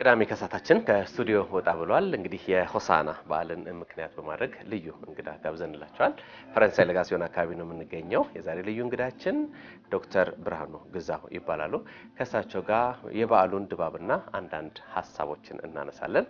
ቅዳሜ ከሳታችን ከስቱዲዮ ወጣ ብሏል። እንግዲህ የሆሳና በዓልን ምክንያት በማድረግ ልዩ እንግዳ ጋብዘንላቸዋል። ፈረንሳይ ለጋሲዮን አካባቢ ነው የምንገኘው። የዛሬ ልዩ እንግዳችን ዶክተር ብርሃኑ ግዛው ይባላሉ። ከእሳቸው ጋር የበዓሉን ድባብና አንዳንድ ሀሳቦችን እናነሳለን።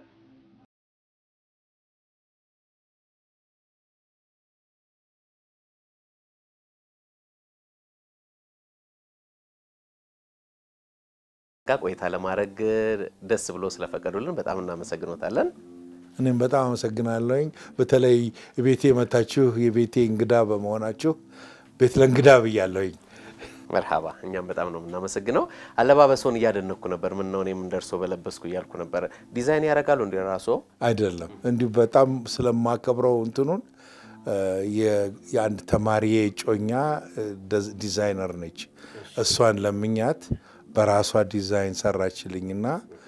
ጋር ቆይታ ለማድረግ ደስ ብሎ ስለፈቀዱልን በጣም እናመሰግኖታለን። እኔም በጣም አመሰግናለሁኝ። በተለይ ቤቴ የመታችሁ የቤቴ እንግዳ በመሆናችሁ ቤት ለእንግዳ ብያለሁኝ። መርሃባ እኛም በጣም ነው የምናመሰግነው። አለባበሶን እያደነኩ ነበር። ምን ነው እኔም እንደርሶ በለበስኩ እያልኩ ነበር። ዲዛይን ያደርጋሉ እንዲ ራሶ? አይደለም እንዲሁ በጣም ስለማከብረው እንትኑን የአንድ ተማሪ እጮኛ ዲዛይነር ነች። እሷን ለምኛት በራሷ ዲዛይን ሰራችልኝና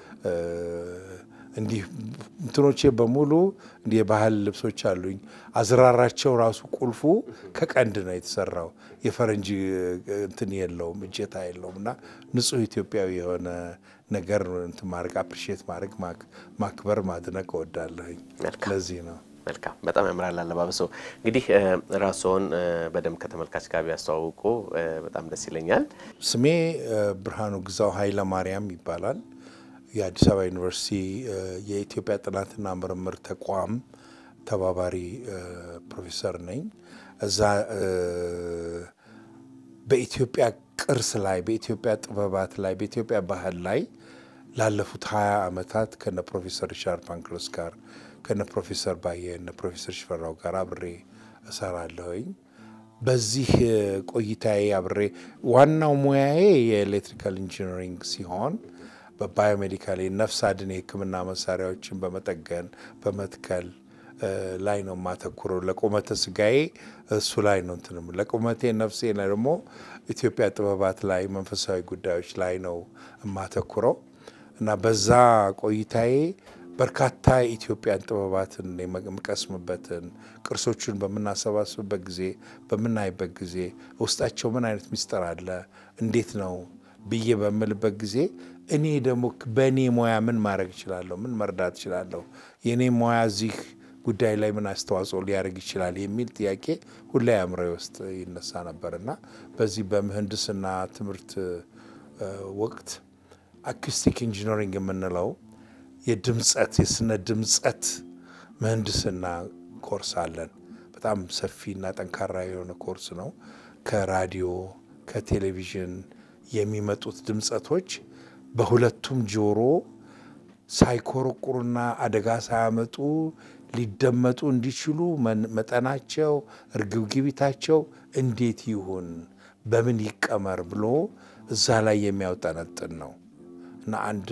እንዲህ እንትኖቼ በሙሉ እንዲህ የባህል ልብሶች አሉኝ። አዝራራቸው ራሱ ቁልፉ ከቀንድ ነው የተሰራው። የፈረንጅ እንትን የለውም እጀታ የለውም እና ንጹሕ ኢትዮጵያዊ የሆነ ነገር እንትን ማድረግ አፕሪሼት ማድረግ ማክበር ማድነቅ እወዳለሁኝ። ለዚህ ነው። መልካም በጣም ያምራል አለባበሶ። እንግዲህ ራስዎን በደንብ ከተመልካች ጋር ቢያስተዋውቁ በጣም ደስ ይለኛል። ስሜ ብርሃኑ ግዛው ኃይለ ማርያም ይባላል። የአዲስ አበባ ዩኒቨርሲቲ የኢትዮጵያ ጥናትና ምርምር ተቋም ተባባሪ ፕሮፌሰር ነኝ። እዛ በኢትዮጵያ ቅርስ ላይ፣ በኢትዮጵያ ጥበባት ላይ፣ በኢትዮጵያ ባህል ላይ ላለፉት ሀያ ዓመታት ከነ ፕሮፌሰር ሪቻርድ ፓንክረስ ጋር ከነ ፕሮፌሰር ባየ እነ ፕሮፌሰር ሽፈራው ጋር አብሬ እሰራለሁኝ። በዚህ ቆይታዬ አብሬ ዋናው ሙያዬ የኤሌክትሪካል ኢንጂነሪንግ ሲሆን በባዮሜዲካል ነፍስ አድን የሕክምና መሳሪያዎችን በመጠገን በመትከል ላይ ነው የማተኩረው። ለቁመተ ስጋዬ እሱ ላይ ነው እንትንም ለቁመቴ ነፍሴ ላይ ደግሞ ኢትዮጵያ ጥበባት ላይ መንፈሳዊ ጉዳዮች ላይ ነው የማተኩረው እና በዛ ቆይታዬ በርካታ የኢትዮጵያን ጥበባትን የምቀስምበትን ቅርሶቹን በምናሰባስብበት ጊዜ በምናይበት ጊዜ ውስጣቸው ምን አይነት ሚስጥር አለ እንዴት ነው ብዬ በምልበት ጊዜ እኔ ደግሞ በእኔ ሙያ ምን ማድረግ እችላለሁ? ምን መርዳት እችላለሁ? የእኔ ሙያ እዚህ ጉዳይ ላይ ምን አስተዋጽኦ ሊያደርግ ይችላል የሚል ጥያቄ ሁሌ አእምሮዬ ውስጥ ይነሳ ነበር እና በዚህ በምህንድስና ትምህርት ወቅት አኩስቲክ ኢንጂነሪንግ የምንለው የድምጸት የስነ ድምጸት ምህንድስና ኮርስ አለን። በጣም ሰፊና ጠንካራ የሆነ ኮርስ ነው። ከራዲዮ ከቴሌቪዥን የሚመጡት ድምጸቶች በሁለቱም ጆሮ ሳይኮረቁሩና አደጋ ሳያመጡ ሊደመጡ እንዲችሉ መጠናቸው፣ እርግብግቢታቸው እንዴት ይሁን፣ በምን ይቀመር ብሎ እዛ ላይ የሚያውጠነጥን ነው እና አንድ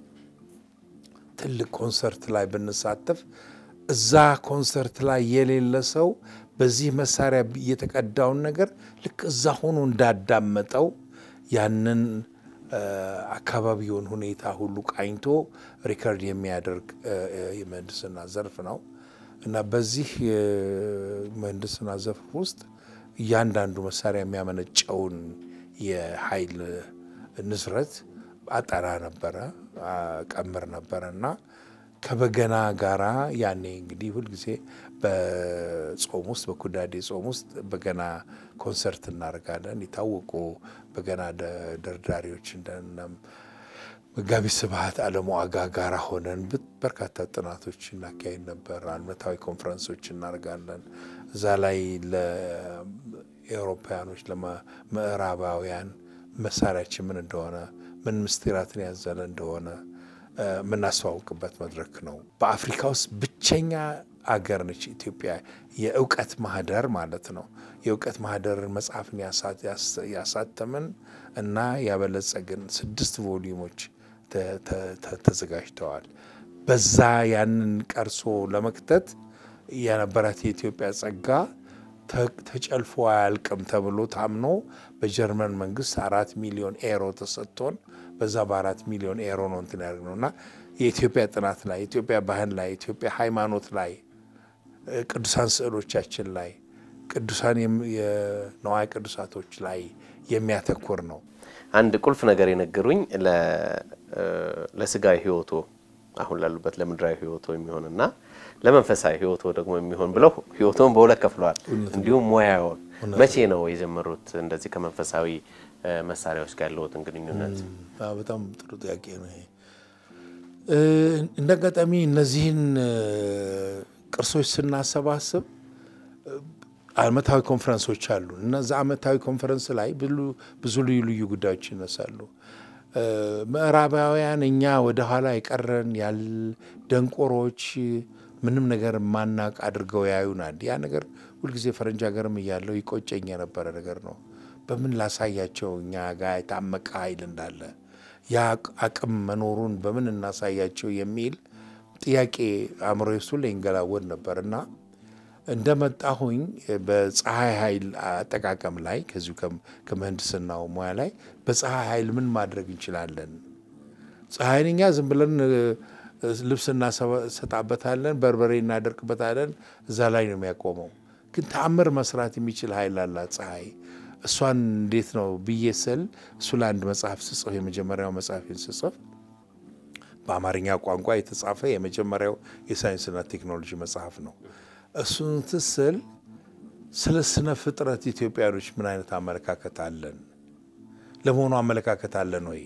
ትልቅ ኮንሰርት ላይ ብንሳተፍ እዛ ኮንሰርት ላይ የሌለ ሰው በዚህ መሳሪያ የተቀዳውን ነገር ልክ እዛ ሆኖ እንዳዳመጠው ያንን አካባቢውን ሁኔታ ሁሉ ቃኝቶ ሪከርድ የሚያደርግ የምህንድስና ዘርፍ ነው እና በዚህ የምህንድስና ዘርፍ ውስጥ እያንዳንዱ መሳሪያ የሚያመነጨውን የኃይል ንስረት አጠራ ነበረ፣ ቀምር ነበረ እና ከበገና ጋራ ያኔ እንግዲህ ሁልጊዜ በጾም ውስጥ በኩዳዴ ጾም ውስጥ በገና ኮንሰርት እናደርጋለን። የታወቁ በገና ደርዳሪዎች እንደ መጋቢ ስብሐት አለሙ አጋ ጋራ ሆነን በርካታ ጥናቶች እናካሄድ ነበር። ዓመታዊ ኮንፈረንሶች እናደርጋለን። እዛ ላይ ለኤውሮፓውያኖች ለምዕራባውያን መሳሪያችን ምን እንደሆነ ምን ምስጢራትን ያዘለ እንደሆነ የምናስተዋውቅበት መድረክ ነው። በአፍሪካ ውስጥ ብቸኛ አገር ነች ኢትዮጵያ፣ የእውቀት ማህደር ማለት ነው። የእውቀት ማህደርን መጽሐፍን ያሳተምን እና ያበለጸግን ስድስት ቮሊዩሞች ተዘጋጅተዋል። በዛ ያንን ቀርሶ ለመክተት የነበራት የኢትዮጵያ ጸጋ ተጨልፎ አያልቅም ተብሎ ታምኖ በጀርመን መንግስት አራት ሚሊዮን ኤሮ ተሰጥቶን በዛ በአራት ሚሊዮን ኤሮ ነው እንትን ያደርግ ነው እና የኢትዮጵያ ጥናት ላይ የኢትዮጵያ ባህል ላይ የኢትዮጵያ ሃይማኖት ላይ ቅዱሳን ስዕሎቻችን ላይ ቅዱሳን የነዋይ ቅዱሳቶች ላይ የሚያተኩር ነው። አንድ ቁልፍ ነገር የነገሩኝ ለስጋዊ ሕይወቱ አሁን ላሉበት ለምድራዊ ህይወቶ የሚሆንና ለመንፈሳዊ ህይወቶ ደግሞ የሚሆን ብለው ህይወቶን በሁለት ከፍለዋል። እንዲሁም ሙያውን መቼ ነው የጀመሩት? እንደዚህ ከመንፈሳዊ መሳሪያዎች ጋር ያለዎትን ግንኙነት? በጣም ጥሩ ጥያቄ ነው ይሄ። እንደ አጋጣሚ እነዚህን ቅርሶች ስናሰባስብ አመታዊ ኮንፈረንሶች አሉ እና እዛ አመታዊ ኮንፈረንስ ላይ ብዙ ልዩ ልዩ ጉዳዮች ይነሳሉ። ምዕራባውያን እኛ ወደ ኋላ የቀረን ያል ደንቆሮች ምንም ነገር ማናቅ አድርገው ያዩናል። ያ ነገር ሁልጊዜ ፈረንጅ ሀገርም እያለው ይቆጨኝ የነበረ ነገር ነው። በምን ላሳያቸው እኛ ጋር የታመቀ ኃይል እንዳለ ያ አቅም መኖሩን በምን እናሳያቸው የሚል ጥያቄ አእምሮ ውስጥ ላይ ይንገላወድ ነበር እና እንደመጣሁኝ በፀሐይ ኃይል አጠቃቀም ላይ ከዚሁ ከምህንድስናው ሙያ ላይ በፀሐይ ኃይል ምን ማድረግ እንችላለን? ፀሐይን እኛ ዝም ብለን ልብስ እናሰጣበታለን፣ በርበሬ እናደርቅበታለን። እዛ ላይ ነው የሚያቆመው። ግን ተአምር መስራት የሚችል ኃይል አላት ፀሐይ። እሷን እንዴት ነው ብዬ ስል እሱ ለአንድ መጽሐፍ ስጽፍ የመጀመሪያው መጽሐፌን ስጽፍ በአማርኛ ቋንቋ የተጻፈ የመጀመሪያው የሳይንስና ቴክኖሎጂ መጽሐፍ ነው። እሱን ትስል ስለ ስነ ፍጥረት ኢትዮጵያኖች ምን አይነት አመለካከት አለን? ለመሆኑ አመለካከት አለን ወይ?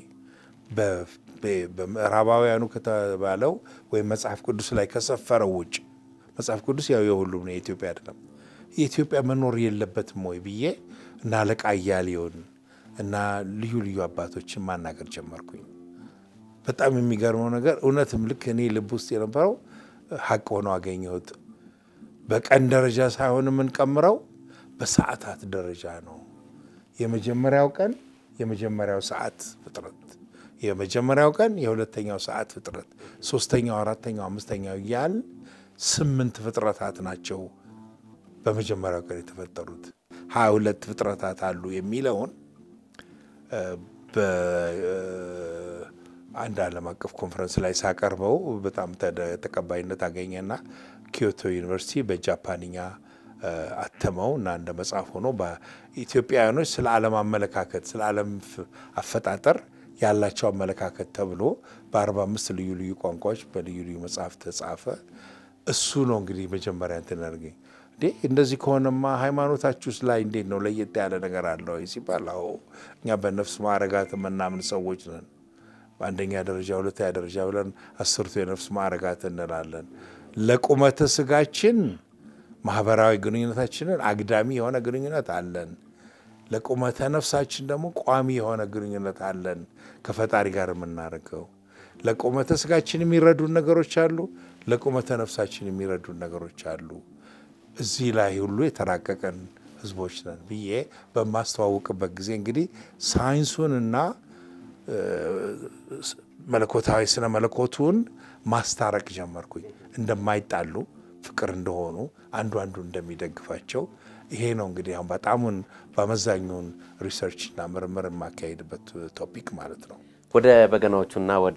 በምዕራባውያኑ ከተባለው ወይም መጽሐፍ ቅዱስ ላይ ከሰፈረው ውጭ መጽሐፍ ቅዱስ ያው የሁሉም ነው፣ የኢትዮጵያ አይደለም። የኢትዮጵያ መኖር የለበትም ወይ ብዬ እና አለቃ እያሌውን እና ልዩ ልዩ አባቶችን ማናገር ጀመርኩኝ። በጣም የሚገርመው ነገር እውነትም ልክ እኔ ልብ ውስጥ የነበረው ሀቅ ሆኖ አገኘሁት። በቀን ደረጃ ሳይሆን የምንቀምረው በሰዓታት ደረጃ ነው። የመጀመሪያው ቀን የመጀመሪያው ሰዓት ፍጥረት፣ የመጀመሪያው ቀን የሁለተኛው ሰዓት ፍጥረት፣ ሶስተኛው፣ አራተኛው፣ አምስተኛው እያል ስምንት ፍጥረታት ናቸው በመጀመሪያው ቀን የተፈጠሩት። ሀያ ሁለት ፍጥረታት አሉ የሚለውን በአንድ ዓለም አቀፍ ኮንፈረንስ ላይ ሳቀርበው በጣም ተቀባይነት አገኘና ኪዮቶ ዩኒቨርሲቲ በጃፓንኛ አተመው እና እንደ መጽሐፍ ሆኖ በኢትዮጵያውያኖች ስለ ዓለም አመለካከት ስለ ዓለም አፈጣጠር ያላቸው አመለካከት ተብሎ በአርባ አምስት ልዩ ልዩ ቋንቋዎች በልዩ ልዩ መጽሐፍ ተጻፈ። እሱ ነው እንግዲህ መጀመሪያ እንትን ያደርገኝ እንዴ እንደዚህ ከሆነማ ሃይማኖታችሁስ ላይ እንዴት ነው ለየት ያለ ነገር አለ ወይ ሲባል፣ አዎ እኛ በነፍስ ማዕረጋት የምናምን ሰዎች ነን። በአንደኛ ደረጃ ሁለተኛ ደረጃ ብለን አስርቱ የነፍስ ማዕረጋት እንላለን። ለቁመተ ስጋችን ማህበራዊ ግንኙነታችንን አግዳሚ የሆነ ግንኙነት አለን። ለቁመተ ነፍሳችን ደግሞ ቋሚ የሆነ ግንኙነት አለን ከፈጣሪ ጋር የምናደርገው። ለቁመተ ስጋችን የሚረዱን ነገሮች አሉ፣ ለቁመተ ነፍሳችን የሚረዱን ነገሮች አሉ። እዚህ ላይ ሁሉ የተራቀቀን ህዝቦች ነን ብዬ በማስተዋውቅበት ጊዜ እንግዲህ ሳይንሱንና መለኮታዊ ስነ መለኮቱን ማስታረቅ ጀመርኩኝ። እንደማይጣሉ ፍቅር እንደሆኑ አንዱ አንዱ እንደሚደግፋቸው ይሄ ነው እንግዲህ አሁን በጣሙን በአመዛኙን ሪሰርችና ምርምር የማካሄድበት ቶፒክ ማለት ነው። ወደ በገናዎቹና ወደ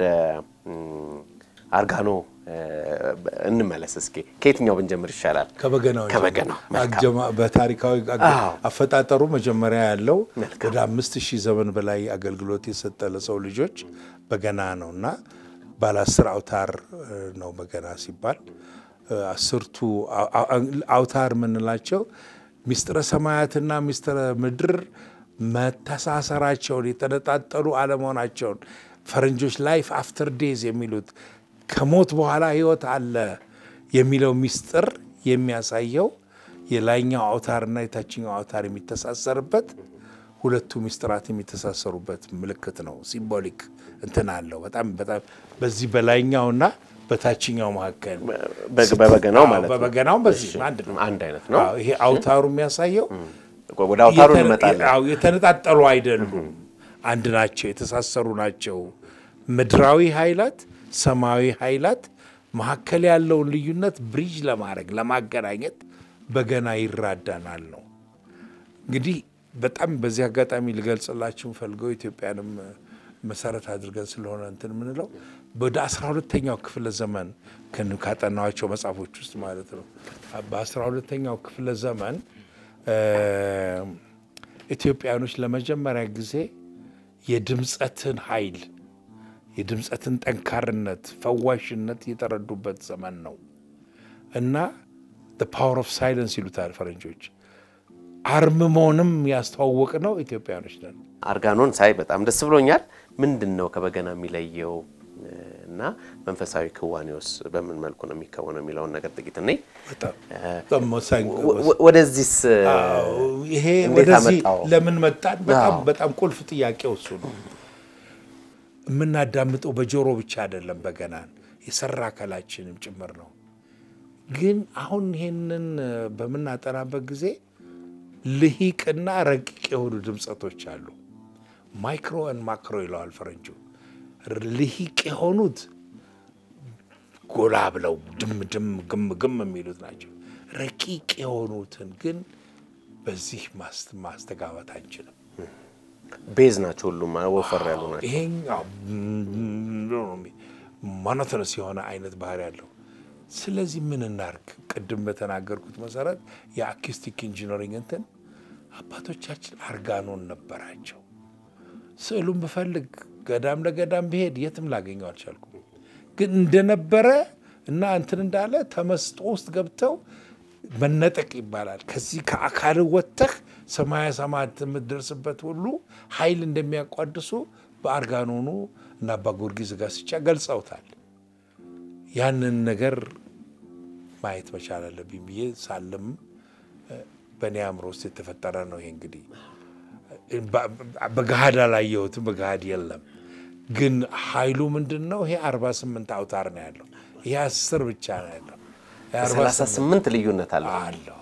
አርጋኖ እንመለስ እስኪ። ከየትኛው ብንጀምር ይሻላል? ከበገናው ከበገናው በታሪካዊ አፈጣጠሩ መጀመሪያ ያለው ወደ አምስት ሺህ ዘመን በላይ አገልግሎት የሰጠ ለሰው ልጆች በገና ነው እና ባለ አስር አውታር ነው በገና ሲባል አስርቱ አውታር የምንላቸው ሚስጥረ ሰማያትና ሚስጥረ ምድር መተሳሰራቸውን የተነጣጠሉ አለመሆናቸውን ፈረንጆች ላይፍ አፍተር ዴዝ የሚሉት ከሞት በኋላ ሕይወት አለ የሚለው ሚስጥር የሚያሳየው የላይኛው አውታርና የታችኛው አውታር የሚተሳሰርበት ሁለቱ ሚስጥራት የሚተሳሰሩበት ምልክት ነው። ሲምቦሊክ እንትን አለው። በጣም በጣም በዚህ በላይኛውና በታችኛው መካከል በበገናው ማለት ነው። በበገናው በዚህ አንድ ነው። አንድ አይነት ነው። አዎ፣ ይሄ አውታሩ የሚያሳየው ወደ አውታሩ የተነ- እንመጣለን። አዎ፣ የተነጣጠሉ አይደሉም፣ አንድ ናቸው፣ የተሳሰሩ ናቸው። ምድራዊ ኃይላት፣ ሰማያዊ ኃይላት መካከል ያለውን ልዩነት ብሪጅ ለማድረግ ለማገናኘት በገና ይራዳናል ነው። እንግዲህ በጣም በዚህ አጋጣሚ ልገልጽላችሁ ፈልገው ኢትዮጵያንም መሰረት አድርገን ስለሆነ እንትን የምንለው ወደ አስራ ሁለተኛው ክፍለ ዘመን ከን- ካጠናዋቸው መጽሐፎች ውስጥ ማለት ነው። በአስራ ሁለተኛው ክፍለ ዘመን እ ኢትዮጵያኖች ለመጀመሪያ ጊዜ የድምፀትን ኃይል የድምፀትን ጠንካርነት፣ ፈዋሽነት የተረዱበት ዘመን ነው እና ፓወር ኦፍ ሳይለንስ ይሉታል ፈረንጆች። አርምሞንም ያስተዋወቅ ነው ኢትዮጵያኖች ነን። አርጋኖን ሳይ በጣም ደስ ብሎኛል። ምንድን ነው ከበገና የሚለየው እና መንፈሳዊ ክዋኔውስ በምን መልኩ ነው የሚከወነው የሚለውን ነገር ጥቂት እኔ በጣም ወሳኝ ወደዚህስ ይሄ እንዴት ወደዚህ አመጣው? ለምን መጣን? በጣም አዎ። በጣም ቁልፍ ጥያቄው እሱ ነው። የምናዳምጠው በጆሮ ብቻ አይደለም፣ በገናን የሰራ አካላችንም ጭምር ነው። ግን አሁን ይሄንን በምናጠናበት ጊዜ ልሂቅና ረቂቅ የሆኑ ድምፀቶች አሉ። ማይክሮ ን ማክሮ ይለዋል ፈረንጁ። ልሂቅ የሆኑት ጎላ ብለው ድም ድም ግም ግም የሚሉት ናቸው። ረቂቅ የሆኑትን ግን በዚህ ማስ- ማስተጋባት አንችልም። ቤዝ ናቸው፣ ሁሉም ወፈር ያሉ ናቸው። ይሄኛው ሞኖቶነስ የሆነ አይነት ባህሪ ያለው። ስለዚህ ምን እናርግ? ቅድም በተናገርኩት መሰረት የአኪስቲክ ኢንጂነሪንግ እንትን አባቶቻችን አርጋኖን ነበራቸው። ስዕሉን ብፈልግ ገዳም ለገዳም ብሄድ የትም ላገኘው አልቻልኩም። ግን እንደነበረ እና እንትን እንዳለ ተመስጦ ውስጥ ገብተው መነጠቅ ይባላል። ከዚህ ከአካል ወጥተህ ሰማያ ሰማያት የምትደርስበት ሁሉ ኃይል እንደሚያቋድሱ በአርጋኖኑ እና አባ ጊዮርጊስ ዘጋስጫ ገልጸውታል። ያንን ነገር ማየት መቻል አለብኝ ብዬ ሳለም በእኔ አእምሮ ውስጥ የተፈጠረ ነው። ይሄ እንግዲህ በገሃድ አላየሁትም፣ በገሃድ የለም። ግን ኃይሉ ምንድን ነው? ይሄ አርባ ስምንት አውታር ነው ያለው። ይሄ አስር ብቻ ነው ያለው። ይሄ አርባ ሰላሳ ስምንት ልዩነት አለ። አለው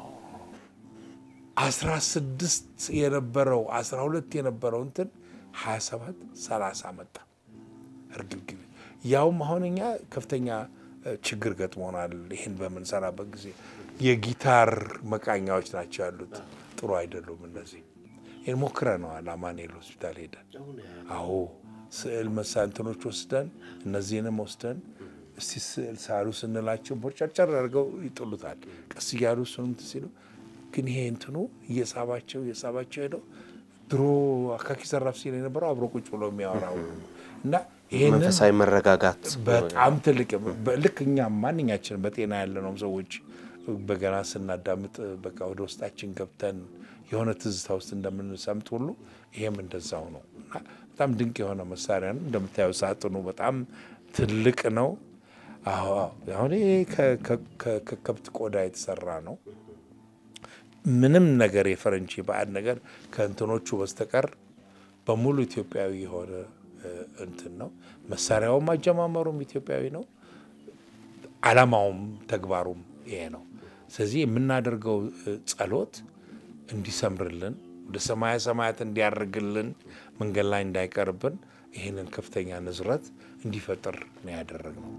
አስራ ስድስት የነበረው አስራ ሁለት የነበረው እንትን ሀያ ሰባት ሰላሳ መጣ እርግብግብ ያውም አሁን እኛ ከፍተኛ እ፣ ችግር ገጥሞናል። ይህን በምንሰራበት ጊዜ የጊታር መቃኛዎች ናቸው ያሉት፣ ጥሩ አይደሉም። እነዚህ ይህን ሞክረነዋል። አማኑኤል ሆስፒታል ሄደን አዎ ስዕል መሳንትኖች ወስደን እነዚህንም ወስደን እስቲ ስዕል ሳሉ ስንላቸው ቦርጨርጨር አድርገው ይጥሉታል። ቀስ እያሉ እሱንም እንትን ሲሉ ግን ይሄ እንትኑ እየሳባቸው እየሳባቸው ሄደው ድሮ አካኪ ዘራፍ ሲል የነበረው አብሮ ቁጭ ብሎ የሚያወራው እና ይሄንን መንፈሳዊ መረጋጋት በጣም ትልቅ ልክ እኛም ማንኛችን በጤና ያለነው ሰዎች በገና ስናዳምጥ በቃ ወደ ውስጣችን ገብተን የሆነ ትዝታ ውስጥ እንደምንሰምጥ ሁሉ ይሄም እንደዛው ነው እና በጣም ድንቅ የሆነ መሳሪያ ነው። እንደምታየው ሳጥኑ በጣም ትልቅ ነው። አዎ አዎ። አሁን ይሄ ከ- ከ- ከ- ከከብት ቆዳ የተሰራ ነው። ምንም ነገር የፈረንጅ ባዕድ ነገር ከእንትኖቹ በስተቀር በሙሉ ኢትዮጵያዊ የሆነ እ፣ እንትን ነው። መሳሪያውም አጀማመሩም ኢትዮጵያዊ ነው። ዓላማውም ተግባሩም ይሄ ነው። ስለዚህ የምናደርገው እ፣ ጸሎት እንዲሰምርልን ወደ ሰማያ ሰማያት እንዲያርግልን መንገድ ላይ እንዳይቀርብን ይህንን ከፍተኛ ንዝረት እንዲፈጥር ነው ያደረግነው።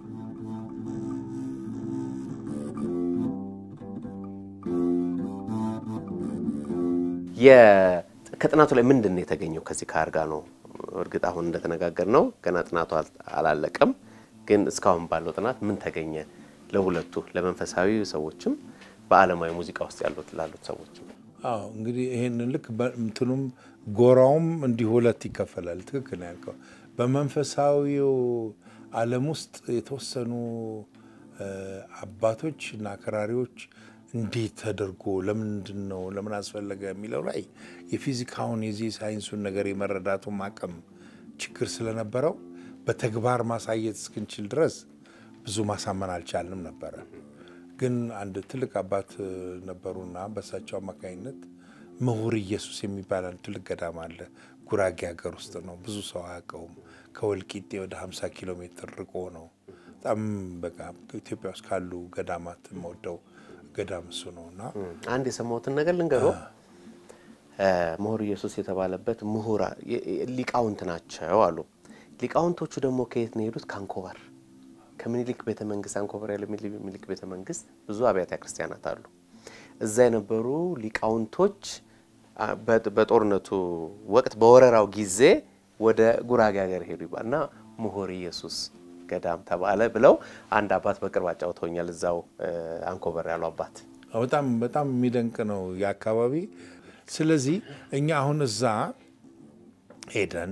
የ- ከጥናቱ ላይ ምንድን ነው የተገኘው? ከዚህ ከአርጋኖ እርግጥ አሁን እንደተነጋገር ነው ገና ጥናቱ አል- አላለቀም። ግን እስካሁን ባለው ጥናት ምን ተገኘ? ለሁለቱ ለመንፈሳዊ ሰዎችም በዓለማዊ ሙዚቃ ውስጥ ያሉት ላሉት ሰዎችም አዎ እንግዲህ ይህንን ልክ እንትኑም ጎራውም እንዲህ ሁለት ይከፈላል። ትክክል ነው ያልከው። በመንፈሳዊው ዓለም ውስጥ የተወሰኑ እ፣ አባቶች እና አክራሪዎች እንዴት ተደርጎ ለምንድን ነው ለምን አስፈለገ የሚለው ላይ የፊዚካውን የዚህ ሳይንሱን ነገር የመረዳቱም አቅም ችግር ስለነበረው በተግባር ማሳየት እስክንችል ድረስ ብዙ ማሳመን አልቻልንም ነበረ። ግን አንድ ትልቅ አባት እ፣ ነበሩና በእሳቸው አማካኝነት ምሁር ኢየሱስ የሚባል አንድ ትልቅ ገዳም አለ። ጉራጌ ሀገር ውስጥ ነው። ብዙ ሰው አያውቀውም። ከወልቂጤ ወደ 50 ኪሎ ሜትር ርቆ ነው። በጣም በቃ ኢትዮጵያ ውስጥ ካሉ ገዳማት የምወደው ገዳም እሱ ነው እና አንድ የሰማሁትን ነገር ልንገሮ ምሁር ኢየሱስ የተባለበት ምሁራ የ- የ- ሊቃውንት ናቸው አሉ። ሊቃውንቶቹ ደግሞ ከየት ነው የሄዱት? ከአንኮበር ከምኒልክ ቤተ መንግስት። አንኮበር ያለ ሚኒ- ሚኒልክ ቤተ መንግስት ብዙ አብያተ ክርስቲያናት አሉ። እዛ የነበሩ ሊቃውንቶች አ፣ በ- በጦርነቱ ወቅት በወረራው ጊዜ ወደ ጉራጌ ሀገር ሄዱ ይባል እና ምሁር ኢየሱስ ገዳም ተባለ ብለው አንድ አባት በቅርብ አጫውተውኛል። እዛው እ፣ አንኮበር ያሉ አባት በጣም በጣም የሚደንቅ ነው የአካባቢ። ስለዚህ እኛ አሁን እዛ ሄደን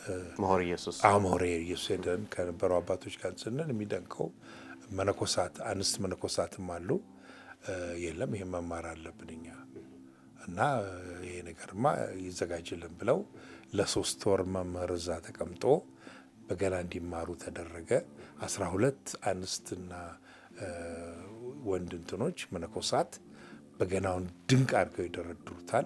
መሆር ኢየሱስ አሞሬ ኢየሱስ ሄደን ከነበረው አባቶች ጋር ስንል የሚደንቀው መነኮሳት አንስት መነኮሳትም አሉ። የለም ይሄን መማር አለብን እኛ እና ይሄ ነገርማ ይዘጋጅልን ብለው ለሶስት ወር መምህር እዛ ተቀምጦ በገና እንዲማሩ ተደረገ። አስራ ሁለት አንስትና ወንድ እንትኖች መነኮሳት በገናውን ድንቅ አድርገው ይደረድሩታል።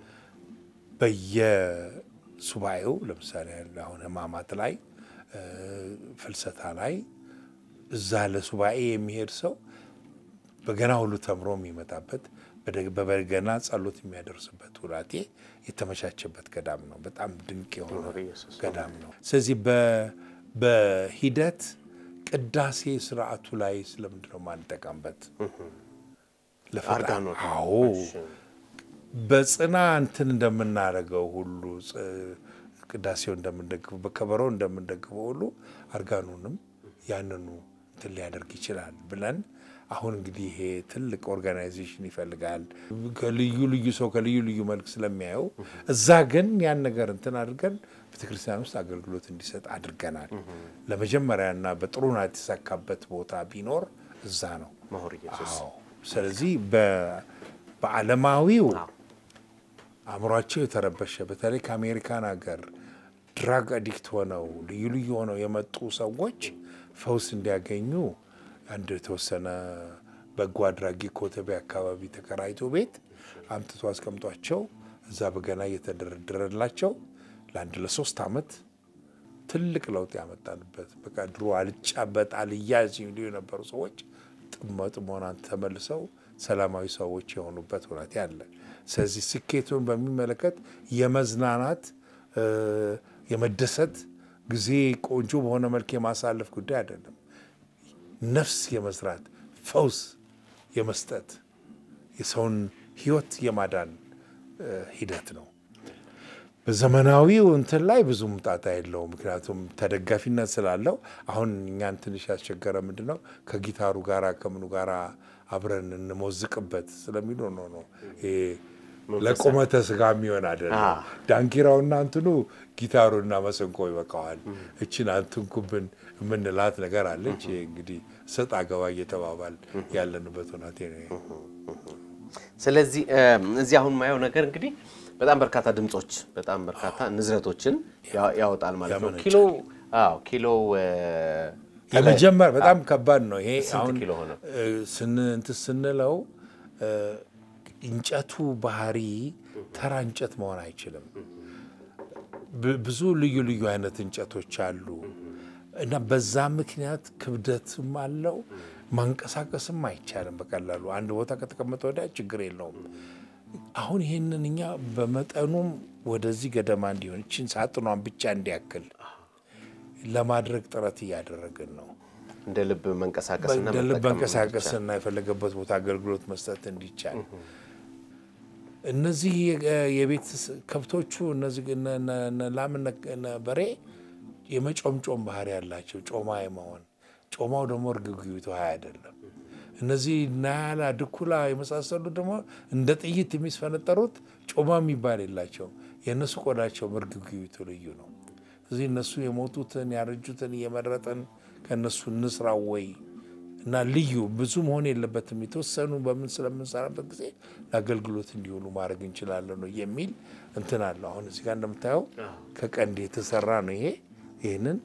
በየሱባኤው ለምሳሌ አሁን ሕማማት ላይ ፍልሰታ ላይ እዛ ለሱባኤ የሚሄድ ሰው በገና ሁሉ ተምሮ የሚመጣበት በበገና ጸሎት የሚያደርስበት ውላቴ የተመቻቸበት ገዳም ነው። በጣም ድንቅ የሆነ ገዳም ነው። ስለዚህ በሂደት ቅዳሴ ስርዓቱ ላይ ስለምንድን ነው ማንጠቀምበት? አርጋኖት አዎ በጽና እንትን እንደምናደርገው ሁሉ ቅዳሴው እንደምንደግፈው በከበሮ እንደምንደግፈው ሁሉ አርጋኑንም ያንኑ እንትን ሊያደርግ ይችላል ብለን አሁን እንግዲህ ይሄ ትልቅ ኦርጋናይዜሽን ይፈልጋል። ከልዩ ልዩ ሰው ከልዩ ልዩ መልክ ስለሚያየው እዛ ግን ያን ነገር እንትን አድርገን ቤተክርስቲያን ውስጥ አገልግሎት እንዲሰጥ አድርገናል። ለመጀመሪያና በጥሩ ናት የተሳካበት ቦታ ቢኖር እዛ ነው። መሆር ኢየሱስ አዎ። ስለዚህ በዓለማዊው አእምሯቸው የተረበሸ በተለይ ከአሜሪካን ሀገር ድራግ አዲክት ሆነው ልዩ ልዩ ሆነው የመጡ ሰዎች ፈውስ እንዲያገኙ አንድ የተወሰነ በጎ አድራጊ ኮተቤ አካባቢ ተከራይቶ ቤት አምጥቶ አስቀምጧቸው እዛ በገና እየተደረደረላቸው ለአንድ ለሶስት ዓመት ትልቅ ለውጥ ያመጣንበት በቃ ድሮ አልጫበጥ አልያዝ የሚሉ የነበሩ ሰዎች ጥሞናን ተመልሰው ሰላማዊ ሰዎች የሆኑበት ሁኔታ አለ። ስለዚህ ስኬቱን በሚመለከት የመዝናናት የመደሰት ጊዜ ቆንጆ በሆነ መልክ የማሳለፍ ጉዳይ አይደለም። ነፍስ የመዝራት ፈውስ የመስጠት የሰውን ሕይወት የማዳን ሂደት ነው። በዘመናዊው እንትን ላይ ብዙም ጣጣ የለውም። ምክንያቱም ተደጋፊነት ስላለው አሁን እኛን ትንሽ ያስቸገረ ምንድን ነው ከጊታሩ ጋራ ከምኑ ጋራ አብረን እንሞዝቅበት ስለሚሉ ነው ነው ለቁመተ ስጋ የሚሆን አይደለም። ዳንኪራውና እንትኑ ጊታሩና መሰንቆ ይበቃዋል። እችን አንትንኩብን የምንላት ነገር አለች። እንግዲህ ሰጥ አገባ እየተባባል ያለንበት ሁናቴ ነው። ስለዚህ እዚህ አሁን ማየው ነገር እንግዲህ በጣም በርካታ ድምጾች በጣም በርካታ ንዝረቶችን ያወጣል ማለት ነው። ኪሎ አዎ ኪሎ የመጀመር በጣም ከባድ ነው ይሄ። ስንት አሁን ኪሎ ሆነ? እንትን ስንለው እንጨቱ ባህሪ ተራ እንጨት መሆን አይችልም። ብዙ ልዩ ልዩ አይነት እንጨቶች አሉ እና በዛ ምክንያት ክብደትም አለው። ማንቀሳቀስም አይቻልም በቀላሉ አንድ ቦታ ከተቀመጠ ወዲያ ችግር የለውም። አሁን ይህንን እኛ በመጠኑም ወደዚህ ገደማ እንዲሆን ይችን ሳጥኗን ብቻ እንዲያክል ለማድረግ ጥረት እያደረግን ነው። እንደ ልብ መንቀሳቀስና እንደ ልብ መጠቀም መንቀሳቀስና የፈለገበት ቦታ አገልግሎት መስጠት እንዲቻል እነዚህ የቤት ከብቶቹ እነዚህ እነ- እነ- እነ ላም እነ እነ በሬ የመጮምጮም ባህሪ ያላቸው ጮማ የመሆን ጮማው ደግሞ እርግብግቢቱ ሀይ አይደለም። እነዚህ ናያላ ድኩላ የመሳሰሉት ደግሞ እንደ ጥይት የሚስፈነጠሩት ጮማ የሚባል የላቸው። የእነሱ ቆዳቸው እርግብግቢቱ ልዩ ነው። እዚህ እነሱ የሞቱትን ያረጁትን እየመረጠን ከእነሱ እንስራ ወይ እና ልዩ ብዙ መሆን የለበትም። የተወሰኑ በምን ስለምንሰራበት ጊዜ ለአገልግሎት እንዲሆኑ ማድረግ እንችላለን ነው የሚል እንትን አለው። አሁን እዚህ ጋር እንደምታየው ከቀንድ የተሰራ ነው ይሄ ይህንን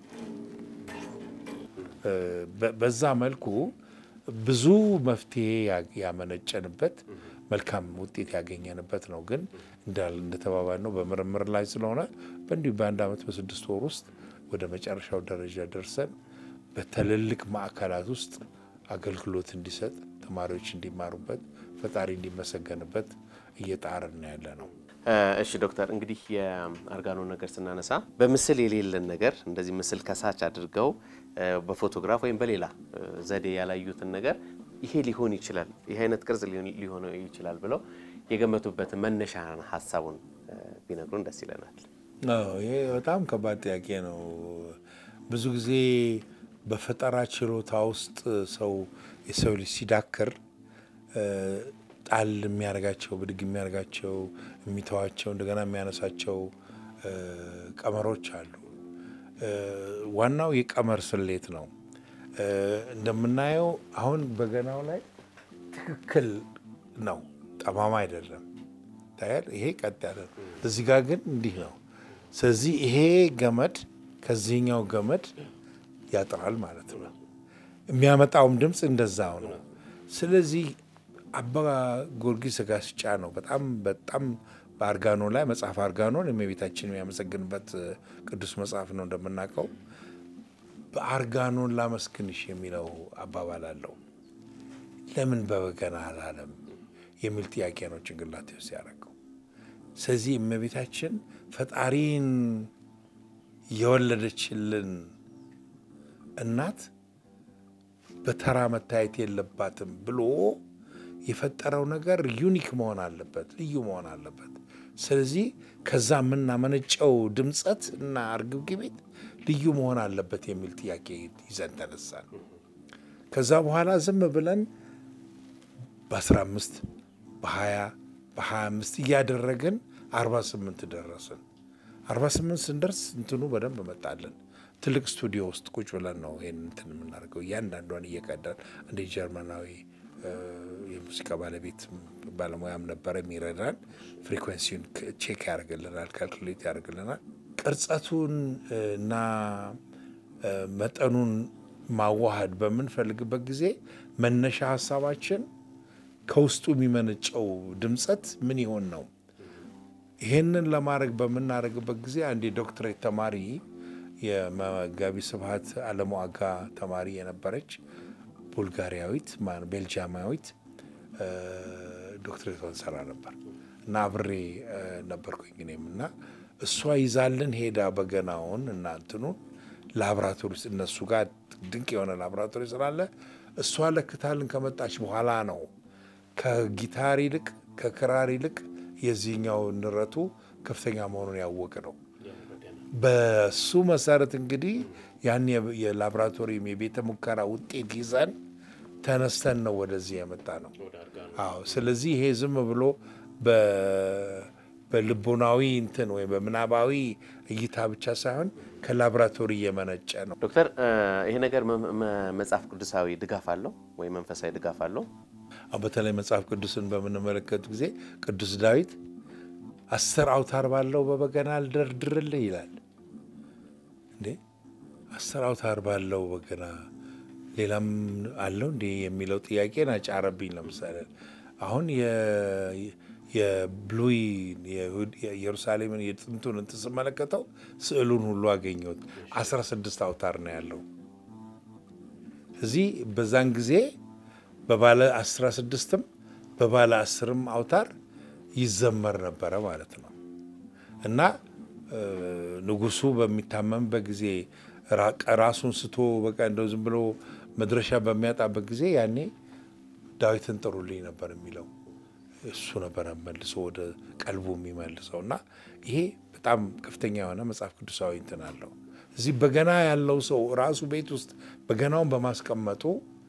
በ- በዛ መልኩ ብዙ መፍትሄ ያ- ያመነጨንበት መልካም ውጤት ያገኘንበት ነው። ግን እንዳል እንደተባባል ነው በምርምር ላይ ስለሆነ በእንዲሁ በአንድ ዓመት በስድስት ወር ውስጥ ወደ መጨረሻው ደረጃ ደርሰን በትልልቅ ማዕከላት ውስጥ አገልግሎት እንዲሰጥ ተማሪዎች እንዲማሩበት ፈጣሪ እንዲመሰገንበት እየጣርን ያለ ነው። እሺ ዶክተር፣ እንግዲህ የአርጋኖ ነገር ስናነሳ በምስል የሌለን ነገር እንደዚህ ምስል ከሳች አድርገው እ፣ በፎቶግራፍ ወይም በሌላ እ፣ ዘዴ ያላዩትን ነገር ይሄ ሊሆን ይችላል፣ ይህ አይነት ቅርጽ ሊሆን- ሊሆን ይችላል ብለው የገመቱበትን መነሻ ሀሳቡን እ፣ ቢነግሩን ደስ ይለናል። አዎ ይሄ በጣም ከባድ ጥያቄ ነው። ብዙ ጊዜ በፈጠራ ችሎታ ውስጥ ሰው የሰው ልጅ ሲዳክር እ፣ ጣል የሚያደርጋቸው ብድግ የሚያደርጋቸው የሚተዋቸው እንደገና የሚያነሳቸው እ፣ ቀመሮች አሉ። ዋናው የቀመር ስሌት ነው። እንደምናየው አሁን በገናው ላይ ትክክል ነው፣ ጠማማ አይደለም። ታያል። ይሄ ቀጥ ያለ ነው። እዚህ ጋር ግን እንዲህ ነው። ስለዚህ ይሄ ገመድ ከዚህኛው ገመድ ያጥራል ማለት ነው። የሚያመጣውም ድምፅ እንደዛው ነው። ስለዚህ አባ ጊዮርጊስ ዘጋስጫ ነው በጣም በጣም በአርጋኖ ላይ መጽሐፍ አርጋኖን የእመቤታችን የሚያመሰግንበት ቅዱስ መጽሐፍ ነው እንደምናውቀው። በአርጋኖን ላመስግንሽ የሚለው አባባል አለው። ለምን በበገና አላለም የሚል ጥያቄ ነው ጭንቅላቴ ውስጥ ያደረገው። ስለዚህ እመቤታችን ፈጣሪን የወለደችልን እናት በተራ መታየት የለባትም ብሎ የፈጠረው ነገር ዩኒክ መሆን አለበት፣ ልዩ መሆን አለበት። ስለዚህ ከዛ የምናመነጨው ድምፀት እና እርግብግቢት ልዩ መሆን አለበት የሚል ጥያቄ ይዘን ተነሳን። ከዛ በኋላ ዝም ብለን በ15 በ20 በ25 እያደረግን 48 ደረስን። 48 ስንደርስ እንትኑ በደንብ መጣለን። ትልቅ ስቱዲዮ ውስጥ ቁጭ ብለን ነው ይህን እንትን የምናደርገው። እያንዳንዷን እየቀዳን አንድ ጀርመናዊ የሙዚቃ ባለቤት ባለሙያም ነበረ የሚረዳን። ፍሪኩዌንሲውን ቼክ ያደርግልናል፣ ካልኩሌት ያደርግልናል። ቅርጸቱን እና መጠኑን ማዋሃድ በምንፈልግበት ጊዜ መነሻ ሀሳባችን ከውስጡ የሚመነጨው ድምፀት ምን ይሆን ነው። ይሄንን ለማድረግ በምናደርግበት ጊዜ አንድ የዶክትሬት ተማሪ የመጋቢ ስብሐት አለሙ አጋ ተማሪ የነበረች ቡልጋሪያዊት ቤልጂያማዊት ዶክትሬቷን ሰራ ነበር እና አብሬ ነበርኩኝ እኔም እና እሷ ይዛልን ሄዳ በገናውን እና እንትኑን ላብራቶሪ ውስጥ እነሱ ጋር ድንቅ የሆነ ላብራቶሪ ስላለ እሷ ለክታልን ከመጣች በኋላ ነው ከጊታር ይልቅ ከክራር ይልቅ የዚህኛው ንረቱ ከፍተኛ መሆኑን ያወቅ ነው። በሱ መሰረት እንግዲህ ያን የላቦራቶሪም የቤተ ሙከራ ውጤት ይዘን ተነስተን ነው ወደዚህ የመጣ ነው። አዎ። ስለዚህ ይሄ ዝም ብሎ በልቦናዊ እንትን ወይም በምናባዊ እይታ ብቻ ሳይሆን ከላቦራቶሪ እየመነጨ ነው። ዶክተር ይሄ ነገር መጽሐፍ ቅዱሳዊ ድጋፍ አለው ወይ መንፈሳዊ ድጋፍ አለው? በተለይ መጽሐፍ ቅዱስን በምንመለከት ጊዜ ቅዱስ ዳዊት አስር አውታር ባለው በበገና ልደርድርልህ ይላል። እንዴ አስር አውታር ባለው በገና ሌላም አለው እንዴ የሚለው ጥያቄን አጫረብኝ። ለምሳሌ አሁን የብሉይ የኢየሩሳሌምን የጥንቱን እንትን ስመለከተው ስዕሉን ሁሉ አገኘሁት። አስራ ስድስት አውታር ነው ያለው እዚህ በዛን ጊዜ በባለ አስራ ስድስትም በባለ አስርም አውታር ይዘመር ነበረ ማለት ነው። እና ንጉሱ በሚታመምበት ጊዜ ራሱን ስቶ በቃ እንደው ዝም ብሎ መድረሻ በሚያጣበት ጊዜ ያኔ ዳዊትን ጥሩልኝ ነበር የሚለው እሱ ነበረ መልሶ ወደ ቀልቡ የሚመልሰው እና ይሄ በጣም ከፍተኛ የሆነ መጽሐፍ ቅዱሳዊ እንትን አለው። እዚህ በገና ያለው ሰው ራሱ ቤት ውስጥ በገናውን በማስቀመጡ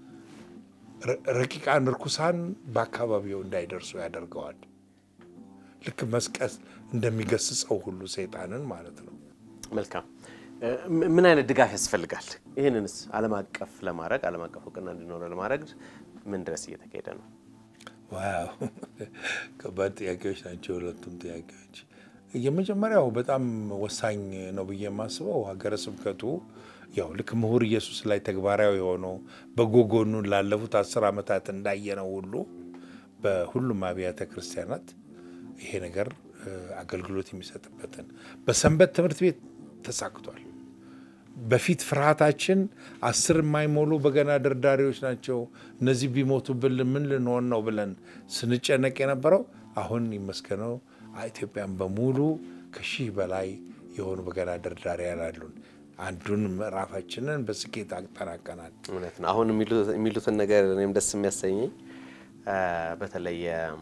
ረቂቃን ርኩሳን በአካባቢው እንዳይደርሱ ያደርገዋል። ልክ መስቀል እንደሚገስጸው ሁሉ ሰይጣንን ማለት ነው። መልካም። ምን አይነት ድጋፍ ያስፈልጋል? ይህንንስ ዓለም አቀፍ ለማድረግ ዓለም አቀፍ እውቅና እንዲኖረ ለማድረግ ምን ድረስ እየተካሄደ ነው? ዋው ከባድ ጥያቄዎች ናቸው ሁለቱም ጥያቄዎች። የመጀመሪያው በጣም ወሳኝ ነው ብዬ የማስበው ሀገረ ስብከቱ ያው ልክ ምሁር ኢየሱስ ላይ ተግባራዊ የሆነው በጎ ጎኑን ላለፉት አስር ዓመታት እንዳየነው ሁሉ በሁሉም አብያተ ክርስቲያናት ይሄ ነገር አገልግሎት የሚሰጥበትን በሰንበት ትምህርት ቤት ተሳክቷል። በፊት ፍርሃታችን አስር የማይሞሉ በገና ደርዳሪዎች ናቸው፣ እነዚህ ቢሞቱብን ምን ልንሆን ነው ብለን ስንጨነቅ የነበረው አሁን ይመስገነው ኢትዮጵያን በሙሉ ከሺህ በላይ የሆኑ በገና ደርዳሪያን አሉን። አንዱን ምዕራፋችንን በስኬት አጠናቀናል። እውነት ነው። አሁን የሚሉትን ነገር እኔም ደስ የሚያሰኘኝ በተለይ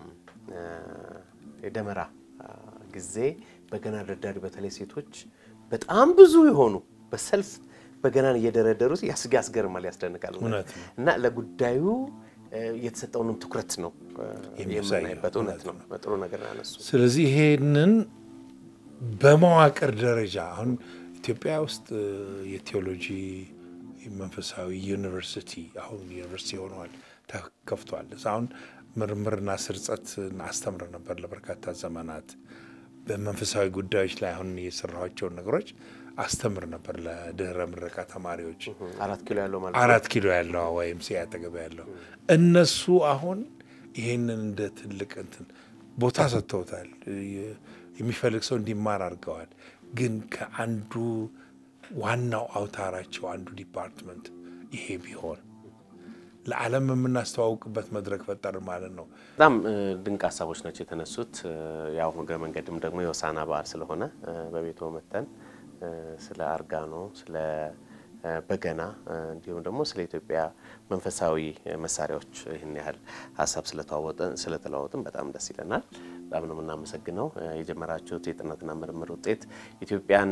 የደመራ ጊዜ በገና ደርዳሪ በተለይ ሴቶች በጣም ብዙ የሆኑ በሰልፍ በገናን እየደረደሩት ያስገርማል፣ ያስደንቃል እና ለጉዳዩ የተሰጠውንም ትኩረት ነው የምናይበት። እውነት ነው። ጥሩ ነገር ያነሱ። ስለዚህ ይሄንን በመዋቅር ደረጃ አሁን ኢትዮጵያ ውስጥ የቴዎሎጂ መንፈሳዊ ዩኒቨርሲቲ አሁን ዩኒቨርሲቲ ሆነዋል፣ ተከፍቷል። አሁን ምርምርና ስርጸት አስተምረ ነበር ለበርካታ ዘመናት በመንፈሳዊ ጉዳዮች ላይ አሁን የሰራኋቸውን ነገሮች አስተምር ነበር ለድህረ ምረቃ ተማሪዎች አራት ኪሎ ያለው ማለት አራት ኪሎ ያለው ወይም ሲ አጠገብ ያለው እነሱ አሁን ይሄንን እንደ ትልቅ እንትን ቦታ ሰጥተውታል። የሚፈልግ ሰው እንዲማር አድርገዋል። ግን ከአንዱ ዋናው አውታራቸው አንዱ ዲፓርትመንት ይሄ ቢሆን ለዓለም የምናስተዋውቅበት መድረክ ፈጠር ማለት ነው። በጣም ድንቅ ሀሳቦች ናቸው የተነሱት። ያው እግረ መንገድም ደግሞ የሆሳዕና በዓል ስለሆነ በቤቶ መተን ስለ አርጋኖ፣ ስለ በገና እንዲሁም ደግሞ ስለ ኢትዮጵያ መንፈሳዊ መሳሪያዎች ይህን ያህል ሀሳብ ስለተለዋወጥን በጣም ደስ ይለናል። በጣም ነው የምናመሰግነው። የጀመራችሁት የጥናትና ምርምር ውጤት ኢትዮጵያን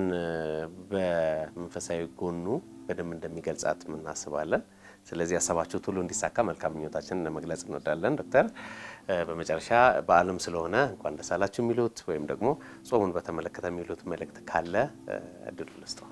በመንፈሳዊ ጎኑ በደንብ እንደሚገልጻት እናስባለን። ስለዚህ ያሰባችሁት ሁሉ እንዲሳካ መልካም ምኞታችንን ለመግለጽ እንወዳለን። ዶክተር በመጨረሻ በዓለም ስለሆነ እንኳን ደስ አላችሁ የሚሉት ወይም ደግሞ ጾሙን በተመለከተ የሚሉት መልእክት ካለ እድሉ ልስጠው።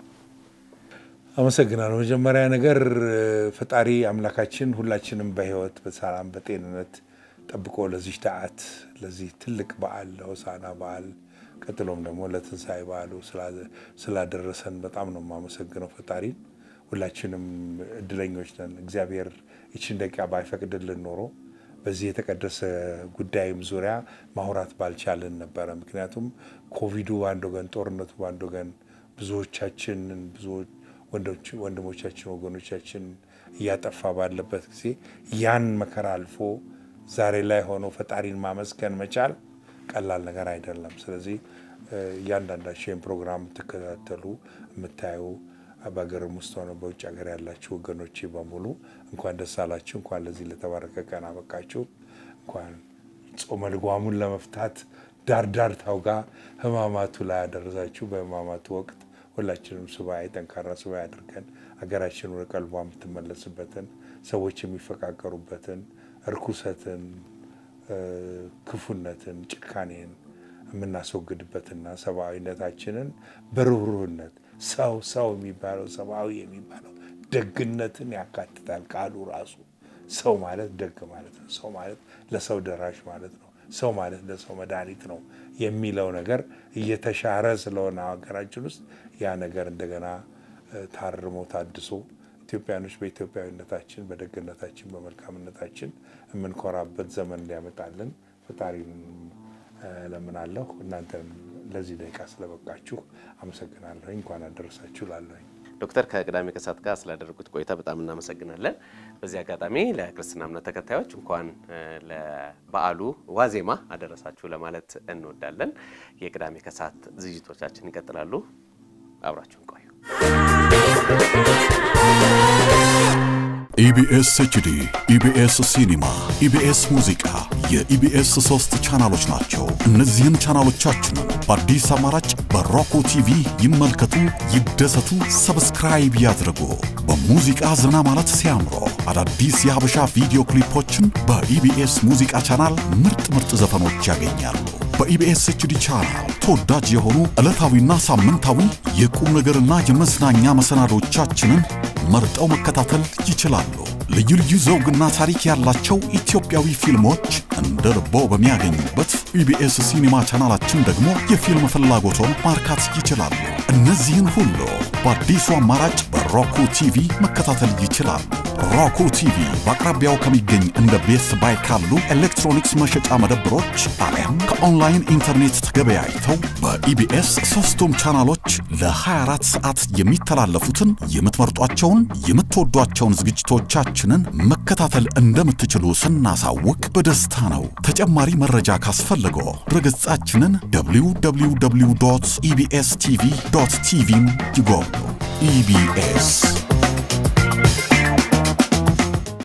አመሰግናለሁ። መጀመሪያ ነገር ፈጣሪ አምላካችን ሁላችንም በሕይወት በሰላም በጤንነት ጠብቆ ለዚህ ሰዓት ለዚህ ትልቅ በዓል ለሆሳዕና በዓል ቀጥሎም ደግሞ ለትንሣኤ በዓሉ ስላደረሰን በጣም ነው የማመሰግነው ፈጣሪን። ሁላችንም እድለኞች ነን። እግዚአብሔር ይችን ደቂቃ ባይፈቅድልን ኖሮ በዚህ የተቀደሰ ጉዳይም ዙሪያ ማውራት ባልቻልን ነበረ። ምክንያቱም ኮቪዱ በአንድ ወገን፣ ጦርነቱ በአንድ ወገን ብዙዎቻችንን ብዙ ወንድሞቻችን ወገኖቻችን እያጠፋ ባለበት ጊዜ ያን መከራ አልፎ ዛሬ ላይ ሆኖ ፈጣሪን ማመስገን መቻል ቀላል ነገር አይደለም። ስለዚህ እያንዳንዳቸው ይህን ፕሮግራም የምትከታተሉ የምታዩ በሀገርም ውስጥ ሆነ በውጭ ሀገር ያላችሁ ወገኖቼ በሙሉ እንኳን ደስ አላችሁ፣ እንኳን ለዚህ ለተባረከ ቀን አበቃችሁ፣ እንኳን ጾመ ልጓሙን ለመፍታት ዳርዳርታው ጋር ህማማቱ ላይ ያደረሳችሁ። በህማማቱ ወቅት ሁላችንም ሱባኤ ጠንካራ ሱባኤ አድርገን ሀገራችን ወደ ቀልቧ የምትመለስበትን ሰዎች የሚፈቃቀሩበትን እርኩሰትን፣ ክፉነትን፣ ጭካኔን የምናስወግድበትና ሰብአዊነታችንን በርህሩህነት ሰው ሰው የሚባለው ሰብአዊ የሚባለው ደግነትን ያካትታል። ቃሉ ራሱ ሰው ማለት ደግ ማለት ነው። ሰው ማለት ለሰው ደራሽ ማለት ነው። ሰው ማለት ለሰው መድኃኒት ነው የሚለው ነገር እየተሻረ ስለሆነ ሀገራችን ውስጥ ያ ነገር እንደገና ታርሞ ታድሶ ኢትዮጵያኖች በኢትዮጵያዊነታችን፣ በደግነታችን፣ በመልካምነታችን የምንኮራበት ዘመን እንዲያመጣልን ፈጣሪን እለምናለሁ። እናንተን ለዚህ ደቂቃ ስለበቃችሁ አመሰግናለሁ። እንኳን አደረሳችሁ ላለሁኝ ዶክተር ከቅዳሜ ከሰዓት ጋር ስላደረጉት ቆይታ በጣም እናመሰግናለን። በዚህ አጋጣሚ ለክርስትና እምነት ተከታዮች እንኳን ለበዓሉ ዋዜማ አደረሳችሁ ለማለት እንወዳለን። የቅዳሜ ከሰዓት ዝግጅቶቻችን ይቀጥላሉ። አብራችሁን ቆዩ። ኢቢኤስ ኤችዲ፣ ኢቢኤስ ሲኒማ፣ ኢቢኤስ ሙዚቃ የኢቢኤስ ሶስት ቻናሎች ናቸው። እነዚህን ቻናሎቻችንን በአዲስ አማራጭ በሮኮ ቲቪ ይመልከቱ፣ ይደሰቱ፣ ሰብስክራይብ ያድርጉ። በሙዚቃ ዘና ማለት ሲያምሮ አዳዲስ የሀበሻ ቪዲዮ ክሊፖችን በኢቢኤስ ሙዚቃ ቻናል ምርጥ ምርጥ ዘፈኖች ያገኛሉ። በኢቢኤስ ኤችዲ ቻናል ተወዳጅ የሆኑ ዕለታዊና ሳምንታዊ የቁም ነገርና የመዝናኛ መሰናዶቻችንን መርጠው መከታተል ይችላሉ። ልዩ ልዩ ዘውግና ታሪክ ያላቸው ኢትዮጵያዊ ፊልሞች እንደ ልቦ በሚያገኙበት ኢቢኤስ ሲኒማ ቻናላችን ደግሞ የፊልም ፍላጎቶን ማርካት ይችላሉ። እነዚህን ሁሉ በአዲሱ አማራጭ በሮኩ ቲቪ መከታተል ይችላሉ። ሮኩ ቲቪ በአቅራቢያው ከሚገኝ እንደ ቤስ ባይ ካሉ ኤሌክትሮኒክስ መሸጫ መደብሮች አሊያም ከኦንላይን ኢንተርኔት ተገበያይተው በኢቢኤስ ሶስቱም ቻናሎች ለ24 ሰዓት የሚተላለፉትን የምትመርጧቸውን የምትወዷቸውን ዝግጅቶቻችንን መከታተል እንደምትችሉ ስናሳውቅ በደስታ ነው። ተጨማሪ መረጃ ካስፈልገው ድረገጻችንን www ኢቢኤስ ቲቪ ቲቪን ይጎብኙ። ኢቢኤስ